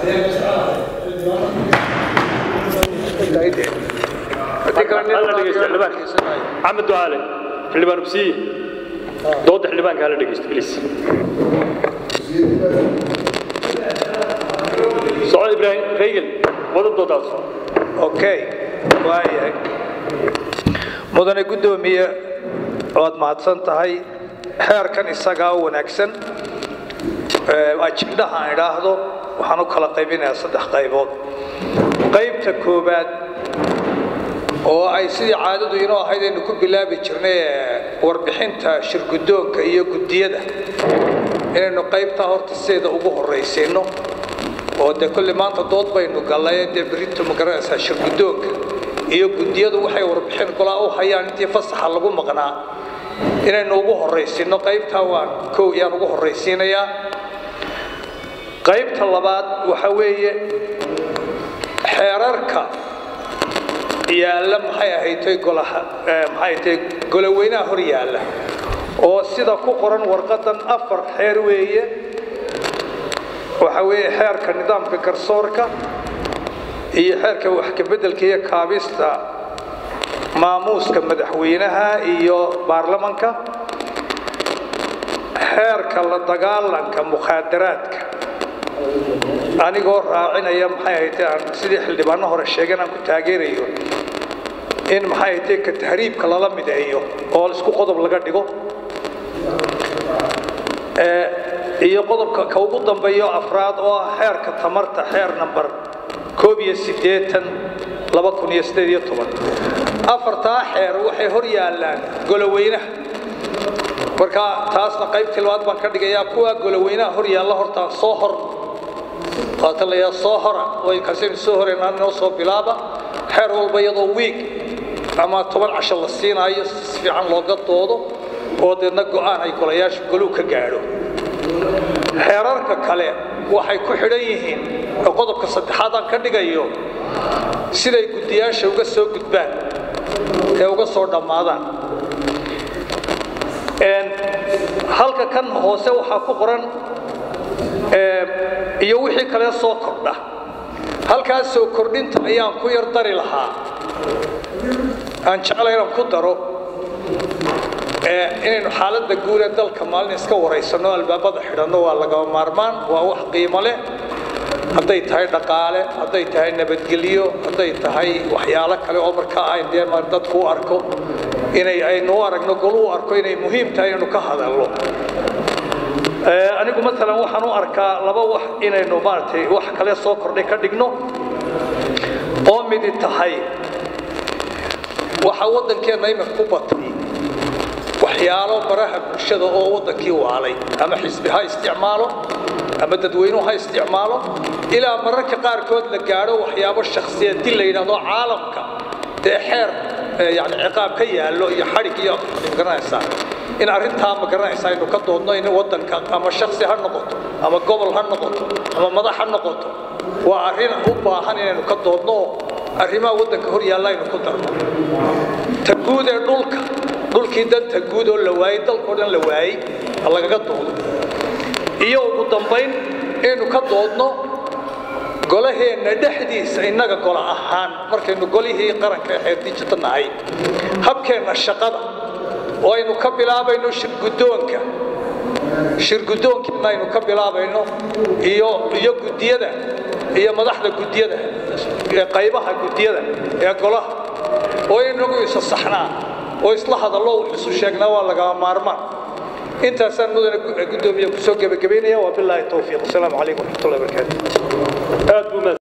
axmed ducaale xildhibaan ubsiye dooda xildhibaanka hala dhegeysto bliis soco ibraahim reygel wada doodaas okay waayahay mudane guddoomiye waad mahadsan tahay xeerkan isagaa u wanaagsan ajibdhaha aan idhaahdo waxaan u kala qaybinayaa saddex qaybood qaybta koowaad oo ay sidii caadadu inoo ahayd aynu ku bilaabi jirnay ee warbixinta shirguddoonka iyo guddiyada inaynu qaybtaa horta sideeda ugu horraysiinno oo dee kolli maanta dood baynu gallay dee berrintu ma garanaysaa shirguddoonka iyo guddiyadu waxay warbixin golaa u hayaan intii fasaxa lagu maqnaa inaynu ugu horraysiinno qaybtaa waan kow yaan ugu horraysiinayaa qaybta labaad waxa weeye xeerarka yaalla maxay ahaydtay golaha maxay ahaydtay goloweynaha hor yaalla oo sida ku qoran warqadan afar xeer weeye waxa weeye xeerka nidaamka garsoorka iyo xeerka wax ka beddelka iyo kaabista maamuuska madaxweynaha iyo baarlamanka xeerka la dagaalanka mukhaadaraadka anigoo raacinaya maxay ahayd aan sidii xildhibaano hore sheegeen aan ku taageerayo in maxay ahayd ka tahriibka lala mideeyo oo isku qodob laga dhigo iyo qodobka ka ugu dambeeyo afraad oo ah xeerka tamarta xeer namber koob iyo siddeetan laba kun iyo siddeed iyo toban afartaa xeer waxay hor yaallaan goloweynaha marka taasna qaybtii labaad baan ka dhigayaa kuwaa goloweynaha hor yaalla hortaan soo hor qaatalayaa soo hora way kasaynu soo horeynaa inoo soo bilaaba xeer walba iyadoo wiig ama toban casho la siinaayo si fiican looga doodo oo deedna go'aan ay golayaasha goluu ka gaadho xeerarka kale waxay ku xidhan yihiin oo qodobka saddexaad aan ka dhigayo siday guddiyaasha uga soo gudbaan ee uga soo dhammaadaan halka kan hoose waxaa ku qoran iyo wixii kale soo kordha halkaas soo kordhinta ayaan ku yar dari lahaa aan jeclay inaan ku daro inaynu xaaladda guud ee dalka maalin iska waraysanno albaabada xidhanno waa lagama maarmaan waa wax qiimo leh hadday tahay dhaqaale hadday tahay nabadgelyo hadday tahay waxyaalo kale oo markaa ayn dee dadku u arko inay aynu u aragno golu u arko inay muhiim tahay inaynu ka hadalno anigu maalan waxaan u arkaa laba wax inaynu maaragtay wax kale soo kordhay ka dhigno oo midi tahay waxaa waddankeenna imika ku batay waxyaalo baraha bulshada oo waddankii waalay ama xisbi ha isticmaalo ama dadweynuhu ha isticmaalo ilaa mararka qaarkood la gaadho waxyaabo shakhsiyad dil la yidhahdo caalamka dee xeer yani ciqaab ka yaallo iyo xadhig iyo magaranaysaa in arrintaa magaranaysaa aynu ka doodno in waddanka ama shaksi ha noqoto ama gobol ha noqoto ama madax ha noqoto waa arrin u baahan inaynu ka doodno oo arrimaha waddanka hor yaalla aynu ku darno ta guud ee dhulka dhulkii danta guud oo la waayey dalkao dhan la waayey ha lagaga doodo iyo ugu dambayn inaynu ka doodno golaheenna dhexdiisa innaga gola ahaan markaynu golihii qaranka ee xeerdijita nahay habkeenna shaqada oo aynu ka bilaabayno shirguddoonka shirguddoonkiina aynu ka bilaabayno iyo iyo guddiyada iyo madaxda guddiyada ee qaybaha guddiyada ee golaha oo inagu isa saxnaa oo isla hadallo wax isu sheegnaa waa lagama maarmaan intaasaan mudane guddoomiye kusoo gebagabaynaya waa bilaahi towfiiq asalaamu calaykum waraxmatullahi wabarakaatu aad buu